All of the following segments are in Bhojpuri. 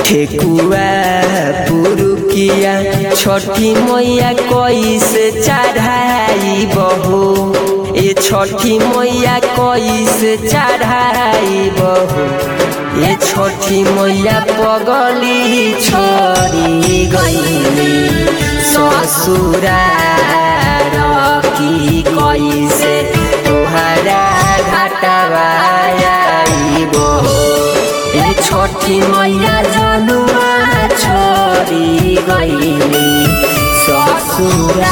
ठेकुआ पुरुकिया छठी मैया कैसे चढ़ाई बहू ए छठी मैया कैसे चढ़ाई बहू ए छठी मैया पगली छोड़ी गईली ससुरा की कैसे तोहरा घाटवा बहू ए छठी मैया जनुआ छोड़ी गईली ससुरा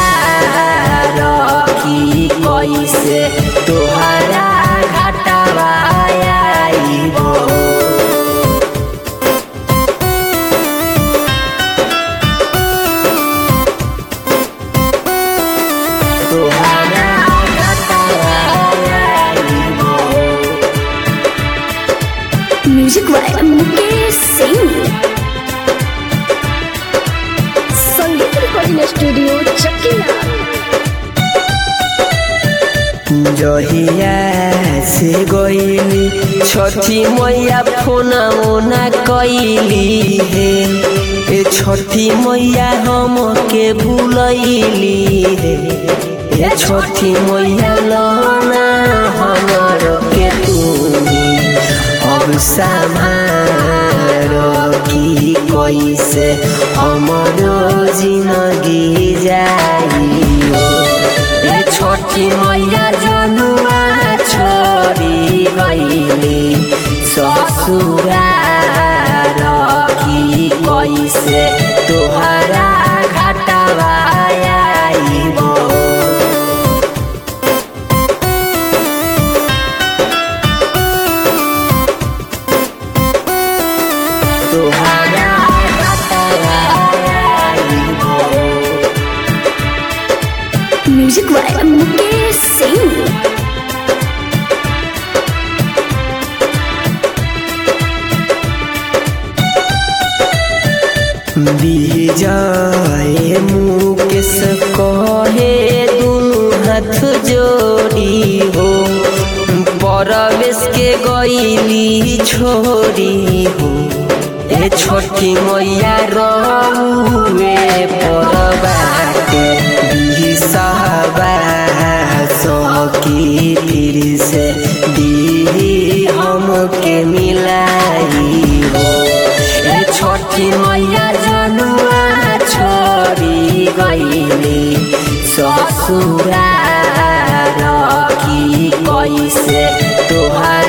की कैसे तोहरा घाटवा आइबो तोहरा घाटवा आइबो म्यूजिक बाय मुकेश सिंह संगीत रिकॉर्डिंग स्टूडियो चकिया जहिया से गईली छठी मैया फोना ओना कैली हे ए छठी मैया हम के भूलैली हे ए छठी मैया लना हमर के तू अब समार की कैसे हमरो जिंदगी जाइयो ए छोटी मैया जनुआ छोड़ी गईली ससुरा की कैसे तोहरा घाटवा आइबो तोहरा घाटवा आइबो म्यूजिक बाय मुकेश सिंह विजय मुकेश कहे दुनु हाथ जोड़ी हो परवेश के गईली छोड़ी हो ए छोटी मैया रहुए परबाटे बिसहबा सकी फिर से दी हमके मिलाई हो ए छोटी मैया जनुआ छोड़ी गईली ससुरा की कैसे तोहरा